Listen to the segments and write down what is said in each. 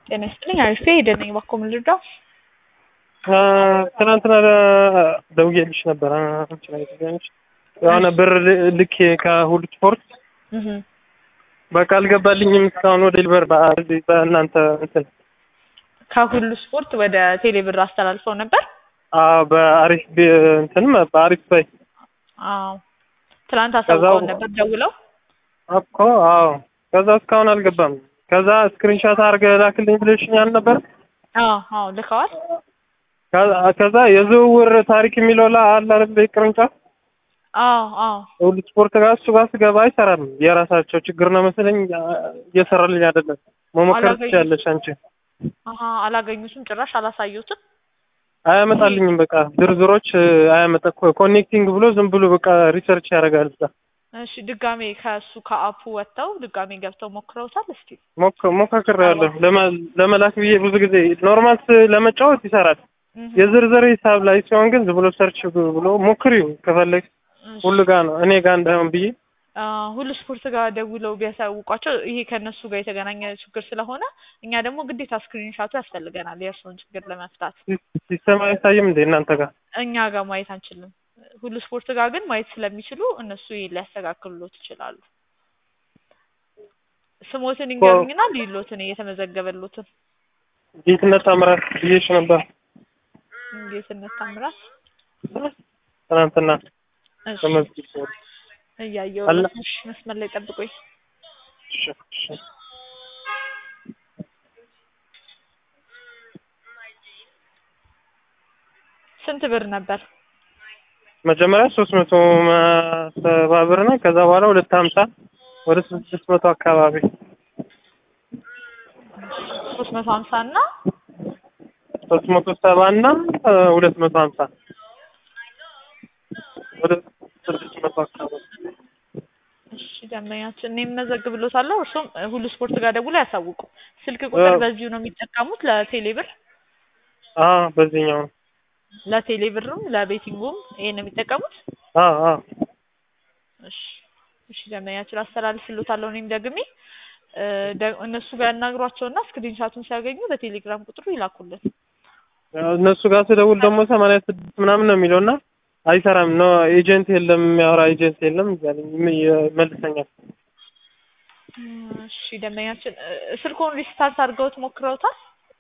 ጤና ይስጥልኝ አሪፍ ሄደን ነኝ እባክዎ ምን ልርዳው? ትናንትና ደውዬልሽ ነበር አንቺ ላይ ተገኘች የሆነ ብር ልኬ ከሁሉ ስፖርት እህ በቃ አልገባልኝም እስካሁን ወደ ሊበር በእናንተ እንትን ከሁሉ ስፖርት ወደ ቴሌብር አስተላልፈው ነበር? አዎ በአሪፍ እንትን በአሪፍ ባይ አዎ ትናንት አሳውቀውን ነበር ደውለው እኮ አዎ ከዛ እስካሁን አልገባም ከዛ ስክሪንሾት አድርገህ ላክልኝ ብለሽኛል ነበር አዎ አዎ ልከዋል ከዛ የዝውውር ታሪክ የሚለው ላይ አለ አይደል ቅርንጫፍ አዎ አዎ ሁሉ ስፖርት ጋር እሱ ጋር ስገባ አይሰራም የራሳቸው ችግር ነው መሰለኝ እየሰራልኝ አይደለም መሞከር ትችያለሽ አንቺ አሀ አላገኙትም ጭራሽ አላሳዩትም አያመጣልኝም በቃ ዝርዝሮች አያመጣ ኮኔክቲንግ ብሎ ዝም ብሎ በቃ ሪሰርች ያደርጋል እዛ እሺ ድጋሜ ከእሱ ከአፑ ወጥተው ድጋሜ ገብተው ሞክረውታል እስቲ ሞካክሬያለሁ ለመላክ ብዬ ብዙ ጊዜ ኖርማል ለመጫወት ይሰራል የዝርዝር ሂሳብ ላይ ሲሆን ግን ዝም ብሎ ሰርች ብሎ ሞክሪው ከፈለግ ሁሉ ጋር ነው እኔ ጋር እንዳይሆን ብዬ ሁሉ ስፖርት ጋር ደውለው ቢያሳውቋቸው ይሄ ከእነሱ ጋር የተገናኘ ችግር ስለሆነ እኛ ደግሞ ግዴታ ስክሪንሻቱ ያስፈልገናል የእርስዎን ችግር ለመፍታት ሲስተም አይታይም እንዴ እናንተ ጋር እኛ ጋር ማየት አንችልም ሁሉ ስፖርት ጋር ግን ማየት ስለሚችሉ እነሱ ይሄን ሊያስተካክሉሎት ይችላሉ ስሞትን ይንገሩኝና ሊሎትን እየተመዘገበሎትን ጌትነት ታምራት ብዬሽ ነበር ጌትነት ታምራት ትናንትና እሺ ተመዝግቦ እያየሁ አለ። ነው። እሺ መስመር ላይ ጠብቆኝ እሺ እሺ ስንት ብር ነበር? መጀመሪያ ሶስት መቶ ሰባ ብር ነው። ከዛ በኋላ ሁለት ሀምሳ ወደ ስድስት መቶ አካባቢ ሶስት መቶ ሀምሳ እና ሶስት መቶ ሰባ እና ሁለት መቶ ሀምሳ ወደ ስድስት መቶ አካባቢ እሺ ደንበኛችን እኔ የምመዘግብሎታለሁ። እርሱም ሁሉ ስፖርት ጋር ደውለው ያሳውቁ። ስልክ ቁጥር አዎ። በዚሁ ነው የሚጠቀሙት ለቴሌ ብር አዎ በዚህኛው ነው። ለቴሌ ብርም ለቤቲንጉም ይሄን ነው የሚጠቀሙት? አዎ አዎ እሺ እሺ ደንበኛችን አስተላልፍሎታለሁ። እኔም ደግሜ እ ደ- እነሱ ጋር ያናግሯቸውና ስክሪንሻቱን ሲያገኙ በቴሌግራም ቁጥሩ ይላኩልን። ያው እነሱ ጋር ስደውል ደግሞ ሰማንያ ስድስት ምናምን ነው የሚለው እና አይሰራም ነው ኤጀንት የለም የሚያወራ ኤጀንት የለም እያለኝ ይም- ይመልሰኛል። እሺ ደንበኛችን እ ስልክዎን ሪስታርት አድርገውት ሞክረውታል?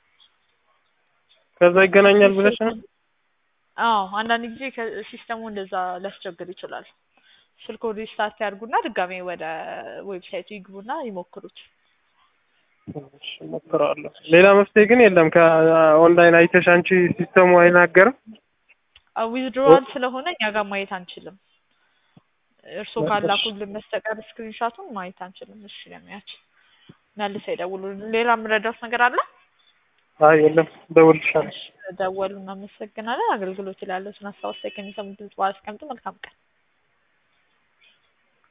ከዛ ይገናኛል ብለሽ ነው? አዎ አንዳንድ ጊዜ ከሲስተሙ እንደዛ ሊያስቸግር ይችላል። ስልክዎን ሪስታርት ያድርጉና ድጋሜ ወደ ዌብሳይቱ ይግቡና ይሞክሩት። እሺ እሞክረዋለሁ። ሌላ መፍትሄ ግን የለም። ከኦንላይን አይተሽ አንቺ ሲስተሙ አይናገርም? ዊዝድሮዋል ስለሆነ እኛ ጋር ማየት አንችልም። እርስዎ በቃ እሺ። ካላኩልን በስተቀር ስክሪንሻቱን ማየት አንችልም። እሺ ለሚያችን መልሰው ይደውሉልን። ሌላ የምረዳዎት ነገር አለ? አይ የለም፣ እደውልልሻለሁ። ደወሉ። እናመሰግናለን። አገልግሎት ላይ ያለዎትን ሀሳብ አስተያየት ከሚሰሙ ድምጽ በኋላ አስቀምጡ። መልካም ቀን።